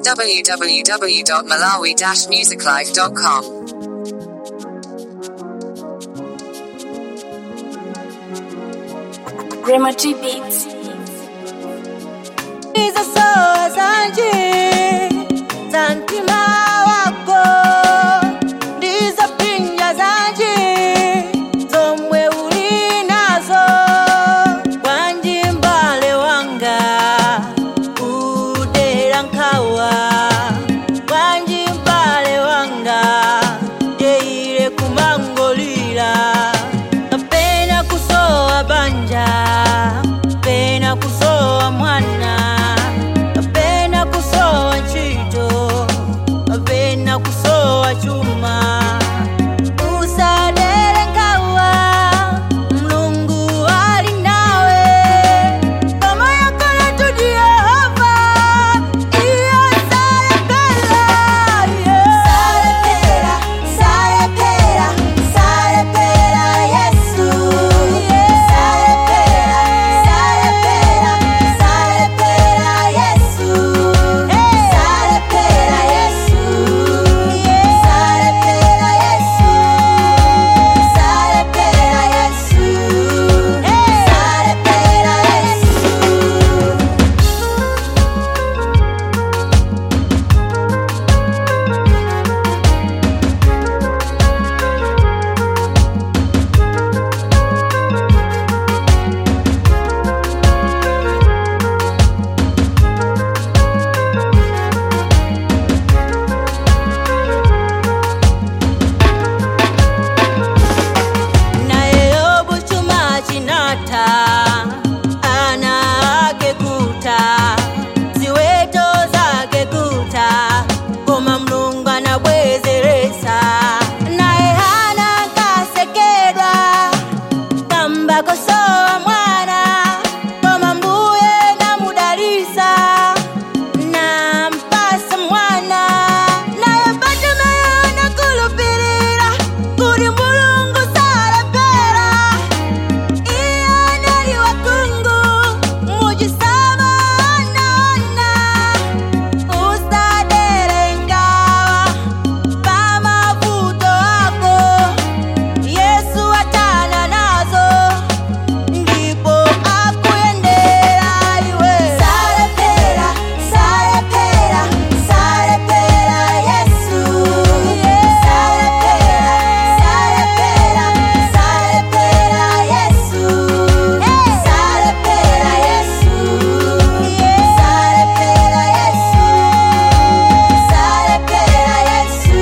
www.malawi-musiclife.com. Rema G Beats. Hizo soa zanje za mtima wako ndizo pinja zanje zomwe uli nazo wanji mbale wanga udera nkhawa wanji mbale wanga jeire kumangolira kapena kusowa banja kapena kusowa mwana kapena kusowa ntchito kapena kusowa chuma usadere nkhawa mlungu ali nawe kama yakala tudi yehova iyo salepela salepela salepela salepela yesu salepela salepela salepela yesu salepela yesu salepela yesu salepela yesu salepela yesu naye yobu chuma chinata ana ake kuta ziweto zake kuta koma mlungu anabwezeresa naye hana kasekedwa kamba kosowa mwana koma mbuye namudalisa nampasa mwana naye Bartimayo nakulupirira kuli mulungu salepera iye anali wakungu mujisaba anaona usadere ngawa pamavuto ako yesu atana nazo ndipo akuyendera iwe salepera salepera salepera yesu salepera salepera salepera yesu salepera yesu salepera yesu salepera yesu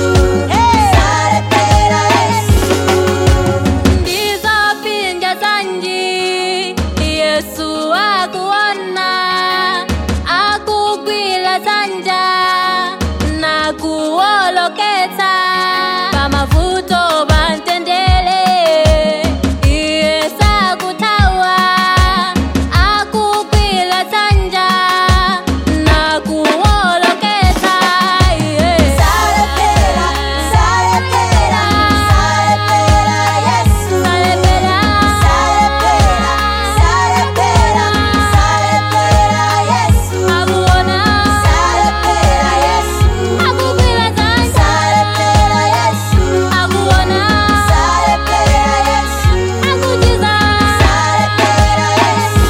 salepera yesu ndizo pinja zanji yesu akuona akugwila zanja na kuoloketa pamavuto bantendele iye sakutawa akugwila zanja na kuoloketa iye salepera salepera salepera yesu Salepera. salepera salepera salepera yesu akuona salepera yesu akugwila zanja salepera yesu akuona salepera yesu akujiza salepera yesu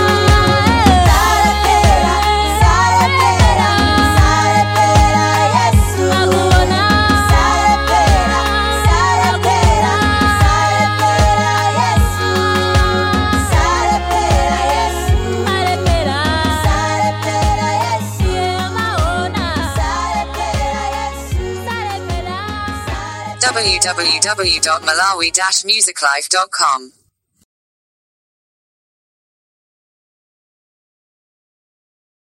salepera salepera salepera yesu akuona salepera salepera salepera yesu salepera yesu alepera salepera yesu amaona salepera yesu salepera www.malawi-musiclife.com.